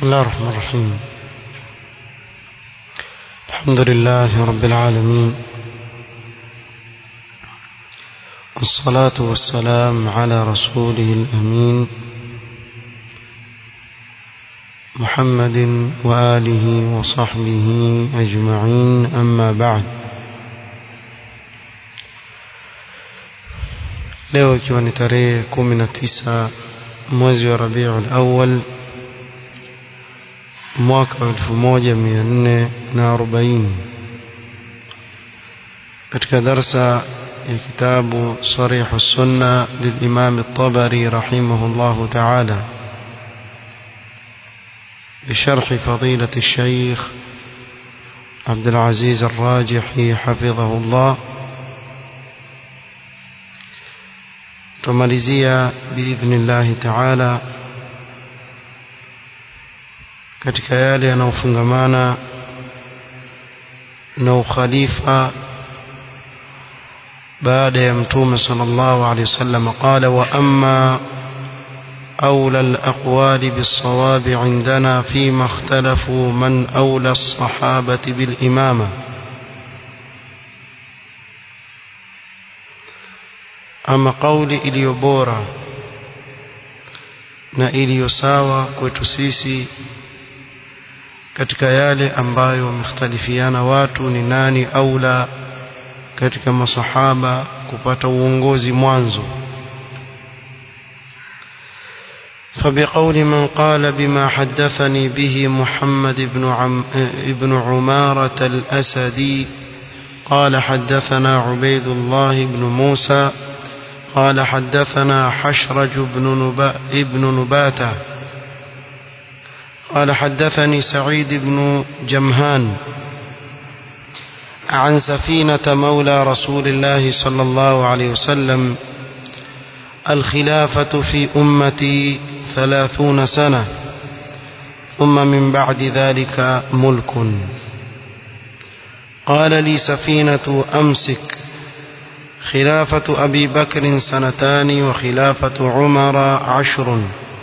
بسم الله الرحمن الرحيم الحمد لله رب العالمين والصلاة والسلام على رسوله الأمين محمد وآله وصحبه أجمعين أما بعد leo ikiwa ni tarehe kumi na tisa mwezi wa rabiul awal mwaka wa elfu moja mia nne na arobaini katika darsa ya kitabu sarihu sunna lilimam الطبري رحمه الله تعالى بشرح فضيلة الشيخ عبد العزيز الراجحي حفظه الله tumalizia biidhnillahi taala katika yale yanayofungamana na ukhalifa baada ya mtume sallallahu alaihi wasallam qala wa amma أولى الأقوال بالصواب عندنا فيما اختلفوا من أولى الصحابة بالإمامة ama kauli iliyo bora na iliyo sawa kwetu sisi katika yale ambayo wamekhtalifiana watu ni nani aula katika masahaba kupata uongozi mwanzo فبقول من قال بما حدثني به محمد بن, عم ابن عمارة الأسدي قال حدثنا عبيد الله بن موسى قال حدثنا حشرج بن, نبا ابن نباتة قال حدثني سعيد بن جمهان عن سفينة مولى رسول الله صلى الله عليه وسلم الخلافة في أمتي ثلاثون سنة ثم من بعد ذلك ملك قال لي سفينة أمسك خلافة أبي بكر سنتان وخلافة عمر عشر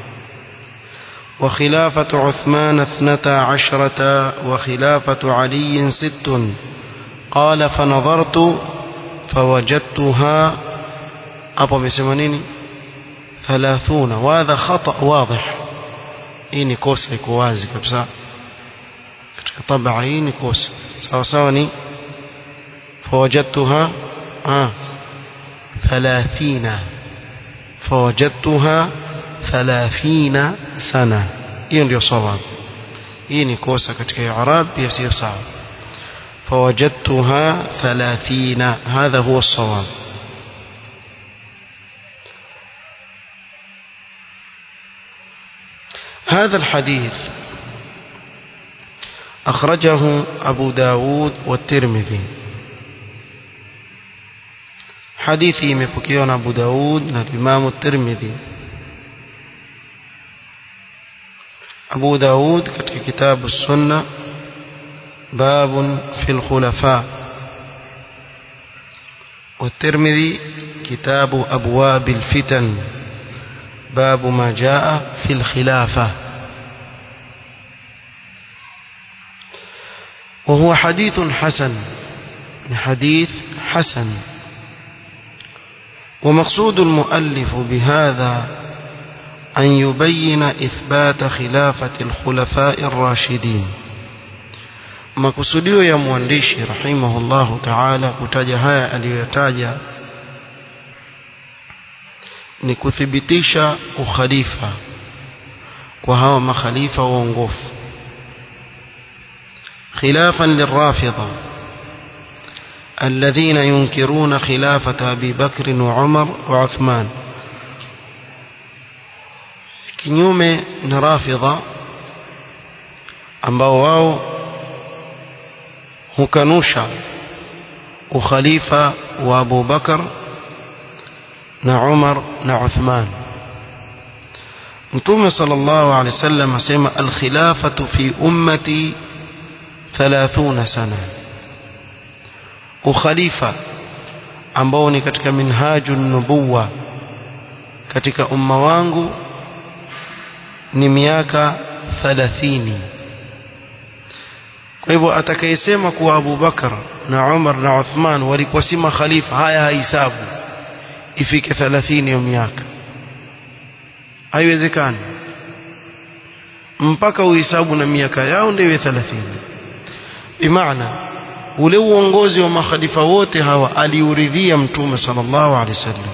وخلافة عثمان اثنتا عشرة وخلافة علي ست قال فنظرت فوجدتها أبو بسمانين ثلاثون وهذا خطأ واضح إني كوسا يكوازي كبسا طبعا إني كوسا سوا سواني فوجدتها آه ثلاثين فوجدتها ثلاثين سنة hiyo ndio sawab hii ni kosa katika i'rab pia sio sawa فوجدتها ثلاثين هذا هو الصواب هذا الحديث أخرجه أبو داود والترمذي hadithi imepokewa na Abu Daud na Imam Tirmidhi Abu Daud katika kitabu Sunna باب في الخلفاء والترمذي كتاب أبواب الفتن باب ما جاء في الخلافة وهو حديث حسن حديث حسن ومقصود المؤلف بهذا أن يبين إثبات خلافة الخلفاء الراشدين makusudio ya mwandishi rahimahullahu ta'ala kutaja haya aliyoyataja ni kuthibitisha ukhalifa kwa hawa makhalifa waongofu khilafan lirrafidha الذين ينكرون خلافة أبي بكر وعمر وعثمان kinyume na rafidha ambao wao hukanusha ukhalifa wa Abu Bakar na Umar na Uthman Mtume sallallahu alaihi wasallam asema al-khilafatu fi ummati 30 sana ukhalifa ambao ni katika minhajun nubuwa katika umma wangu ni miaka 30 kwa hivyo atakayesema kuwa Abu Bakar na Umar na Uthman walikuwa si makhalifa haya haisabu ifike 30 ya miaka haiwezekani mpaka uhesabu na miaka yao ndio iwe 30 bimaana ule uongozi wa makhalifa wote hawa aliuridhia mtume sallallahu alaihi wasallam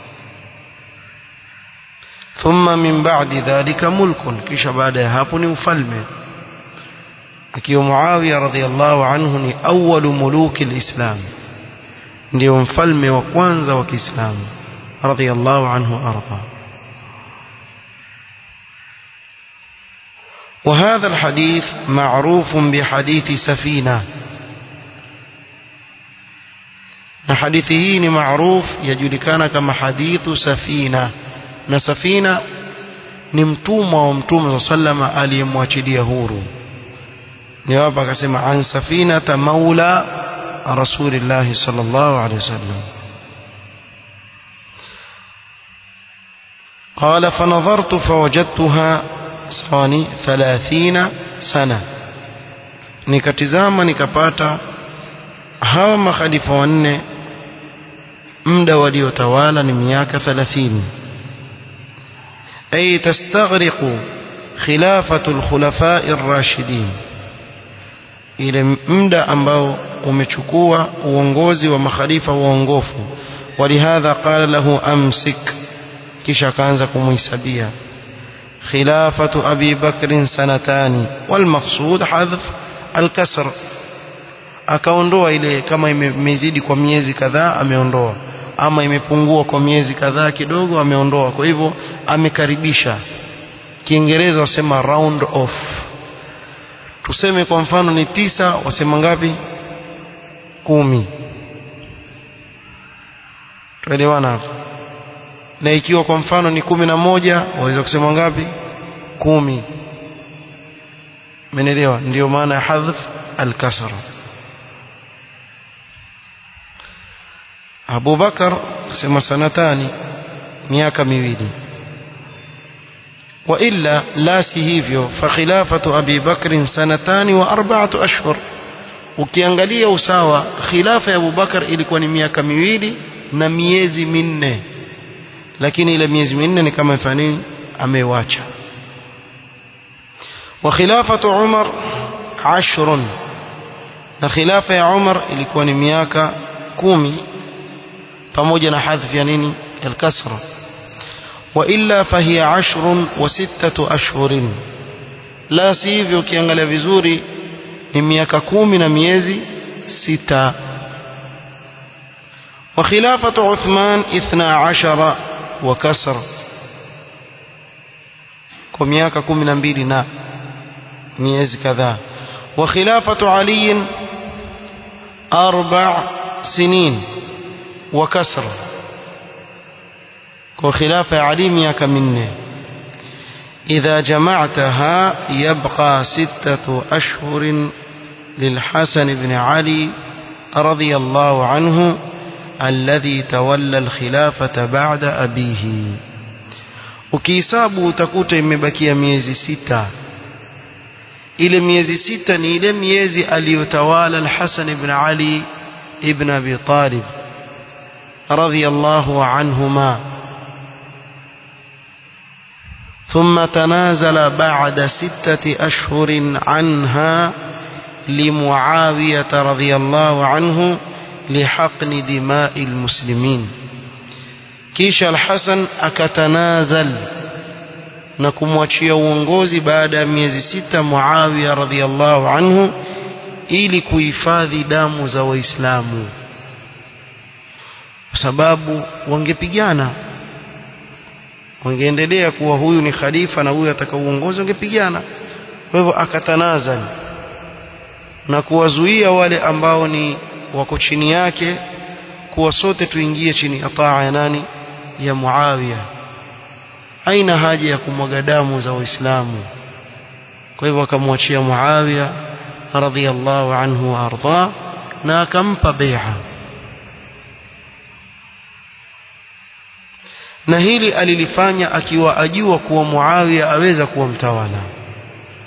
thumma min ba'di dhalika mulkun kisha baada ya hapo ni ufalme akiwa Muawiya radhiallahu anhu ni awwalu muluki alislam ndio mfalme wa kwanza wa Kiislamu radhiallahu anhu arda وهذا الحديث معروف بحديث سفينة na hadithi hii ni maruf yajulikana kama hadithu safina na safina ni mtumwa wa mtume sallama aliyemwachilia huru ni hapa akasema an safinata maula rasulillahi sallallahu alaihi wasallam قال فنظرت فوجدتها ثواني ثلاثين سنة nikatizama nikapata hawa makhalifa wanne muda waliotawala ni miaka 30 ay tastaghriqu khilafatu alkhulafa'i ar-rashidin ile muda ambao umechukua uongozi wa makhalifa waongofu walihadha qala lahu amsik kisha akaanza kumhisabia خلافة أبي بكر سنتان والمقصود حذف الكسر akaondoa ile kama imezidi kwa miezi kadhaa ameondoa ama imepungua kwa miezi kadhaa kidogo ameondoa kwa hivyo amekaribisha kiingereza wasema round off tuseme kwa mfano ni tisa wasema ngapi kumi tuelewana hapo na ikiwa kwa mfano ni kumi na moja waweza kusema ngapi kumi menelewa ndio maana ya hadhf al-kasra Abu Bakar sema sanatani miaka miwili wa illa la si hivyo fa khilafatu Abi Bakr sanatani wa arba'atu ashhur ukiangalia usawa khilafa ya Abu Bakar ilikuwa ni miaka miwili na miezi minne lakini ile miezi minne ni kama fanini amewacha wa khilafatu Umar ashrun na khilafa ya Umar ilikuwa ni miaka kumi pamoja na hadhi ya nini al-kasra wa illa fahiya ashrun wa sittatu ashhurin la si hivyo ukiangalia vizuri ni miaka kumi na miezi sita wa khilafatu Uthman 12 wa kasr kwa miaka kumi na mbili na miezi kadhaa wa khilafatu Ali arba' sinin وكسر وخلاف علي miaka minne إذا جمعتها يبقى ستة أشهر للحسن بن علي رضي الله عنه الذي تولى الخلافة بعد أبيه ukihesabu utakuta imebakia miezi sita ile miezi sita ni ile miezi aliyotawala al-Hasan ibn Ali ibn Abi Talib رضي الله عنهما ثم تنازل بعد ستة أشهر عنها لمعاوية رضي الله عنه لحقن دماء المسلمين كيش الحسن أكتنازل نكموachia uongozi baada ya miezi sita Muawiya radhiallahu anhu ili kuhifadhi damu za waislamu kwa sababu wangepigana wangeendelea kuwa huyu ni khalifa na huyu ataka uongozi wangepigana kwa hivyo akatanazal na kuwazuia wale ambao ni wako chini yake kuwa sote tuingie chini ya taa ya nani ya Muawiya haina haja ya kumwaga damu za waislamu kwa hivyo akamwachia Muawiya radhiyallahu anhu wa arda na akampa bai'a na hili alilifanya akiwa ajua kuwa Muawiya aweza kuwa mtawala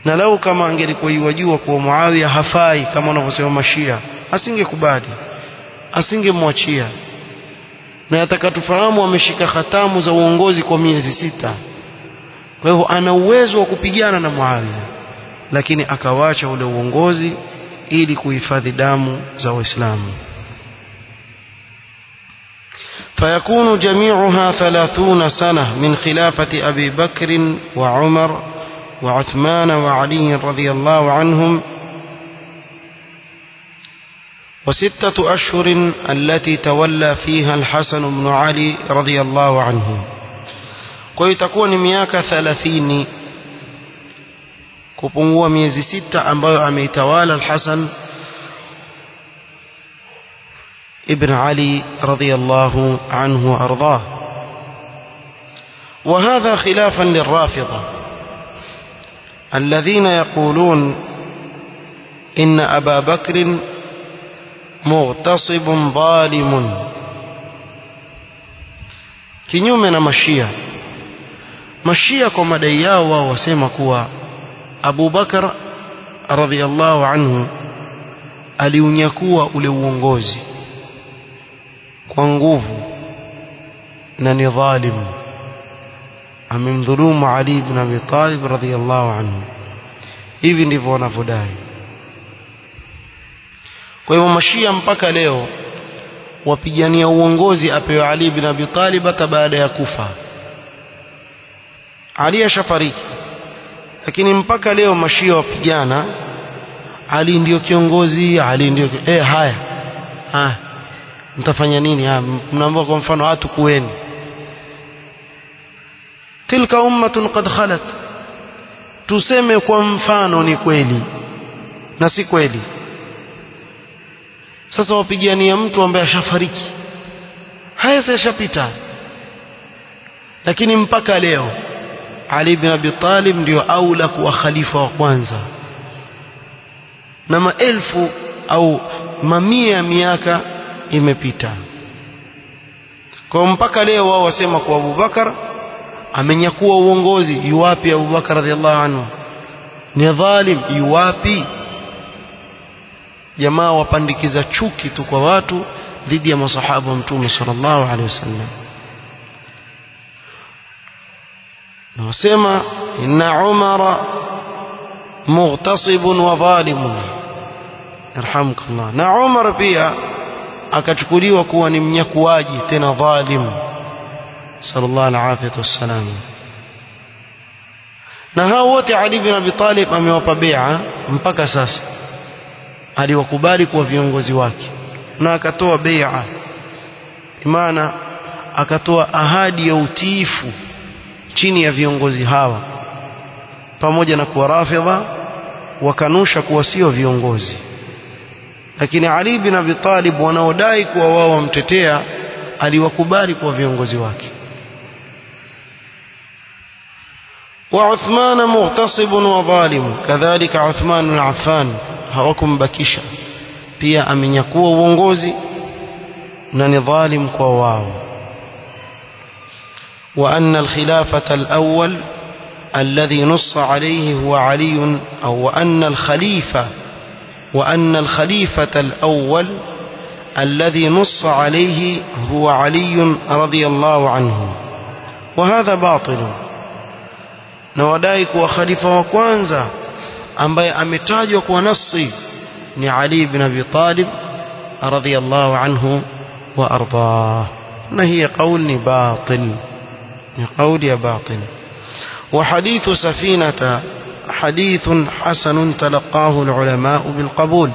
na lau kama angelikuwa iwajua kuwa Muawiya hafai kama wanavyosema mashia asingekubali asingemwachia na yataka tufahamu ameshika hatamu za uongozi kwa miezi sita kwa hivyo ana uwezo wa kupigana na Muawiya lakini akawacha ule uongozi ili kuhifadhi damu za Waislamu فيكون جميعها ثلاثون سنة من خلافة أبي بكر وعمر وعثمان وعلي رضي الله عنهم وستة أشهر التي تولى فيها الحسن بن علي رضي الله عنه ويتكون مياك ثلاثين kupungua miezi sita ambayo ameitawala al-Hasan ibn Ali radiyallahu anhu wa ardhah وهذا خلافا للرافضة الذين يقولون إن أبا بكر مغتصب ظالم kinyume na mashia mashia kwa madai yao wao wasema kuwa Abu Bakar radhiallahu anhu aliunyakua ule uongozi kwa nguvu na ni dhalimu amemdhulumu Ali ibn Abi Talib radhiallahu anhu hivi ndivyo wanavyodai kwa hivyo mashia mpaka leo wapigania uongozi apewe Ali ibn Abi Talib hata baada ya kufa Ali ashafariki lakini mpaka leo mashia wapigana Ali ndio kiongozi Ali ndio eh haya haya mtafanya nini haya mnaambiwa kwa mfano watu kueni tilka ummatun qad khalat tuseme kwa mfano ni kweli na si kweli sasa wapigania mtu ambaye ashafariki haya yashapita lakini mpaka leo Ali ibn Abi Talib ndio aula kuwa khalifa wa kwanza na maelfu au mamia ya miaka imepita kwa mpaka leo wao wasema kwa Abu Bakar amenyakua uongozi yuwapi Abu Bakar radhiallahu anhu ni dhalim yuwapi jamaa wapandikiza chuki tu kwa watu dhidi ya masahaba wa mtume sallallahu alaihi wasallam na wasema inna umara mughtasibun wa dhalimun yarhamukallah na umar pia akachukuliwa kuwa ni mnyakuaji tena dhalim sallallahu alaihi wasallam na hao wote Ali bin Abi Talib amewapa bai'a mpaka sasa aliwakubali kuwa viongozi wake na akatoa bai'a maana akatoa ahadi ya utiifu chini ya viongozi hawa pamoja na kuwa rafidha wakanusha kuwa sio viongozi lakini Ali bin Abi Talib wanaodai kuwa wao wamtetea aliwakubali kuwa viongozi wake وعثمان مغتصب وظالم كذلك عثمان بن عفان hawakumbakisha pia amenyakua uongozi na ni dhalim kwa wao وأن الخلافة الأول الذي نص عليه هو علي أو وأن الخليفة وأن الخليفة الأول الذي نص عليه هو علي رضي الله عنه وهذا باطل نودائك وخليفة وكوانزا ambaye ametajwa kwa nasi ni Ali ibn Abi Talib radhiyallahu anhu wa ardah na hiya qaul ni batil ni qauli ya batil وحديث سفينة حديث حسن تلقاه العلماء بالقبول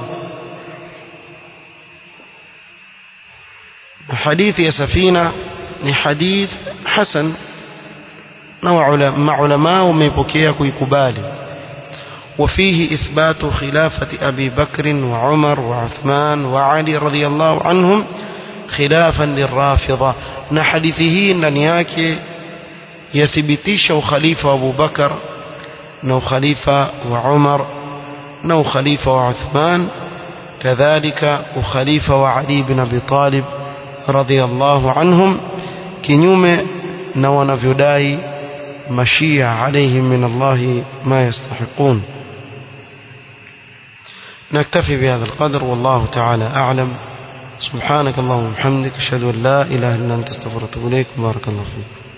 حديث يا سفينة حديث حسن نوع مع علماء وميبكيه كيكبالي وفيه إثبات خلافة أبي بكر وعمر وعثمان وعلي رضي الله عنهم خلافا للرافضة نحدثه ننياك يثبتيش خليفة أبو بكر نو خليفة وعمر نو خليفة وعثمان كذلك وخليفة وعلي بن أبي طالب رضي الله عنهم كنيوم نو نفيداي مشيع عليهم من الله ما يستحقون نكتفي بهذا القدر والله تعالى أعلم سبحانك اللهم وبحمدك أشهد أن لا إله إلا أنت استغفرك وأتوب إليك بارك الله فيك